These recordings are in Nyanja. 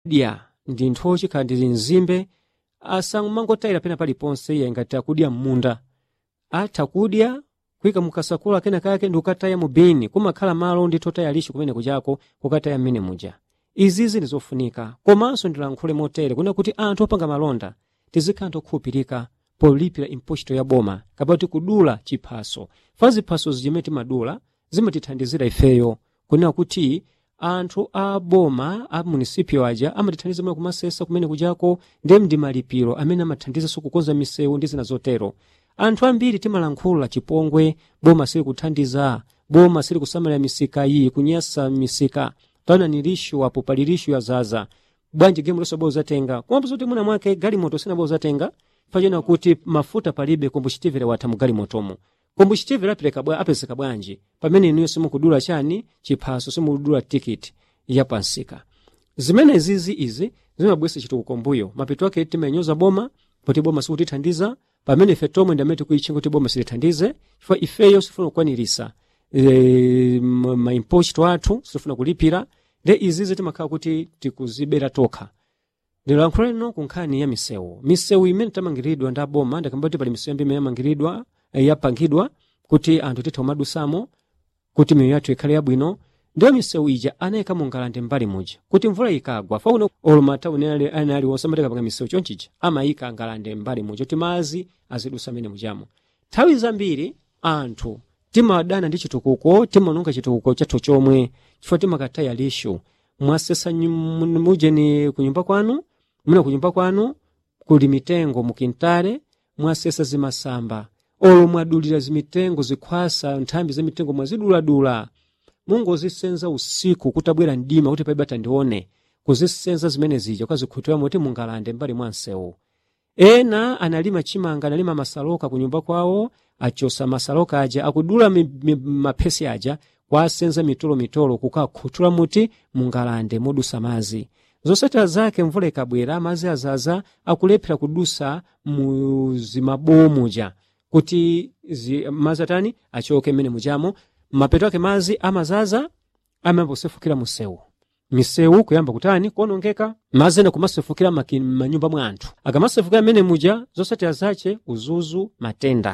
dya ndi nthochi khala ndi nzimbe asamangotayira pena paliponse iye ngati akudya m'munda atha kudya kuyika mukasakula kenakake ndi kukataya mu bini kumakhala malo ndi totaya lishu kumene kuchako kukataya mmene muja izizi ndi zofunika komanso ndilankhule motere kuna kuti anthu opanga malonda tizikhala ntokhulupirika polipira impochito ya boma kapati kudula chiphaso fa ziphaso zimene timadula zimatithandizira ifeyo kunena kuti anthu a boma a munisipio aja amatithandiza mwe kumasesa kumene kujako ndi ndi malipiro amene amathandizanso kukonza misewu ndi zina zotero anthu ambiri timalankhula chipongwe boma sili kuthandiza boma sili kusamalira misika iyi kunyasa misika taona ni lishu apo pali lishu yazaza bwanji gemu lonse bwa uzatenga komapo zoti mwina mwake galimoto sina bwa uzatenga pachena kuti mafuta palibe kombuchitivire watha mu galimotomo kombuchitivire apereka bwa apezeka bwanji pamene inuyo simukudula chani chiphaso simukudula tikiti ya pansika zimene zizi izi zimabwesa chitukuko mbuyo mapeto ake timanyoza boma poti boma sikutithandiza pamene ife tomwe ndi amene tikuitchinga kuti boma silithandize chifukwa ifeyo sifuna kukwanirisa e, maimpochito athu sifuna kulipira nde izizi timakhala kuti tikuzibera tokha ndilankhula lino ku nkhani ya misewu misewu imene tamangiridwa ndi aboma ndakamba kuti pali misewu imene yamangiridwa eh, yapangidwa kuti anthu titha kumadusamo kuti miyoyo yathu ikhale yabwino ndiyo misewu ija anayika mungalande mbali muja kuti mvula ikagwa fauna olumatauni ane aliwonse amatikapanga misewu chonchija amayika ngalande mbali muja kuti mazi azidusa mene mujamo nthawi zambiri anthu timadana ndi chitukuko timanunga chitukuko chathu chomwe chifukwa timakataya lishu mwasesa nyum- mujeni kunyumba kwanu mwina kunyumba kwanu kuli mitengo mukintale mwasesa zimasamba olo mwadulira zimitengo zikhwasa nthambi za mitengo mwaziduladula mungozisenza usiku kuti abwera mdima kuti paibe atandione kuzisenza zimene zija ukazikhutira moti mungalande mbali mwa msewu ena analima chimanga analima masaloka kunyumba kwawo achosa masaloka aja akudula mi, mi, maphesi aja kwasenza mitolo mitolo kukakhuthula muti mungalande modusa mazi zosatira zake mvula ikabwera mazi azaza akulephera kudusa mu zimabowo muja kuti zi, mazi atani achoke mmene mujamo mapeto ake mazi amazaza amayamba kusefukira musewu misewu kuyamba kutani kuonongeka mazi ena kumasefukira maki- manyumba mwa anthu akamasefukira mmene muja zosatira zace uzuzu matenda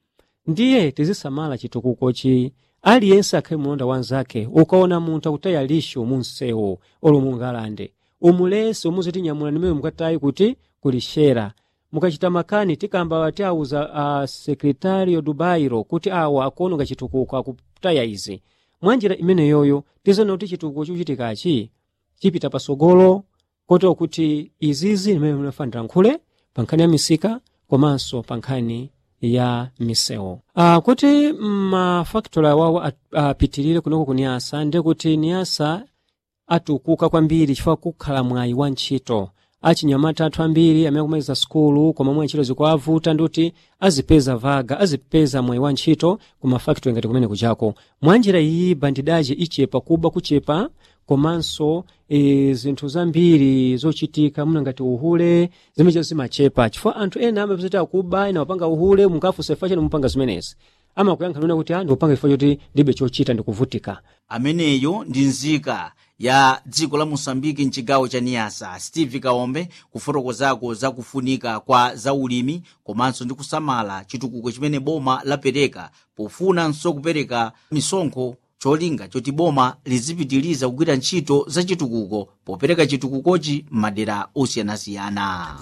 ndiye tizisamala chitukukochi aliyense akhale mulonda wanzake ukaona munthu akutaya lishu mu msewu olo mungalande umulese umuziti nyamula nimene mukatayi kuti kulishera mukachita makani tikamba tiauza a sekretario dubairo kuti awa akuononga chitukuko akutaya izi mwanjira imene yoyo tizona kuti chitukuko chochitikachi chipita pasogolo kotero kuti izizi imene munafanira nkhule pa nkhani ya misika komanso pa nkhani ya misewu uh, kuti mafaktori awawo apitirire kunoko ku niyasa ndi kuti niyasa atukuka kwambiri chifukwa kukhala mwayi wa ntchito achinyamata athu ambiri amene akumaliza sukulu koma mwa ntchito zikuavuta ndikuti azipeza vaga azipeza mwayi wa ntchito ku mafaktori ngati kumene kuchako mwanjira iyi bandidaji ichepa kuba kuchepa komanso e, zinthu zambiri zochitika muna ngati uhule zimenezo zimachepa chifukwa anthu ena amapezati akuba ena wapanga uhule munkafusa chani mupanga zimenezi amakuyankha nuna kuti a ndikupanga chifukwa choti ndibe chochita ndikuvutika ameneyo ndi nzika ya dziko la mosambiki mchigawo cha niyasa steve kaombe kufotokozako za kufunika kwa zaulimi komanso ndi kusamala chitukuko chimene boma lapereka pofunanso kupereka misonkho cholinga choti boma lizipitiliza kugwira ntchito za chitukuko popereka chitukukochi m'madera osiyanasiyana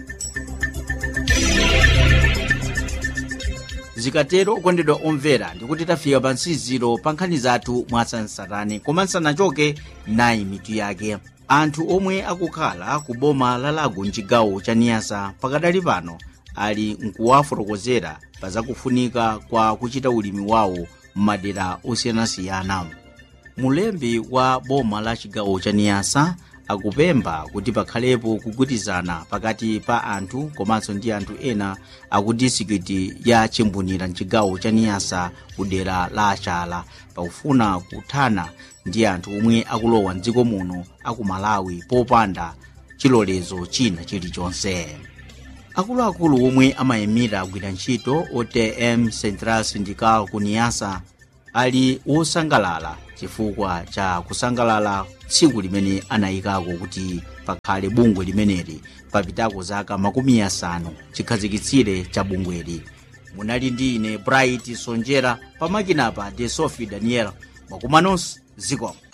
zikatero okondedwa omvera ndikuti tafika pa nsiziro pa nkhani zathu mwasansarani koma nsanachoke nayi mitu yake anthu omwe akukhala ku boma la lago mchigawo cha niyasa pakadali pano ali nkuwafotokozera pa zakufunika kwa kuchita ulimi wawo m'madera osiyanasiyana mulembi wa boma la chigawo cha niyasa akupempha kuti pakhalepo kugwirizana pakati pa anthu komanso ndi anthu ena aku disikiti ya chimbunira mchigawo cha niyasa ku dera la achala pakufuna kuthana ndi anthu omwe akulowa mdziko muno aku malawi popanda chilolezo china chilichonse akuluakulu omwe amayimira agwira ntchito otm central syndical ku niyasa ali wosangalala chifukwa cha kusangalala tsiku limene anayikako kuti pakhale bungwe limeneli papitako zaka makumi asanu chikhazikitsire cha bungweli munali ndi ine bright sonjera pamakinapa de sophie daniel mwakumanonso zikomo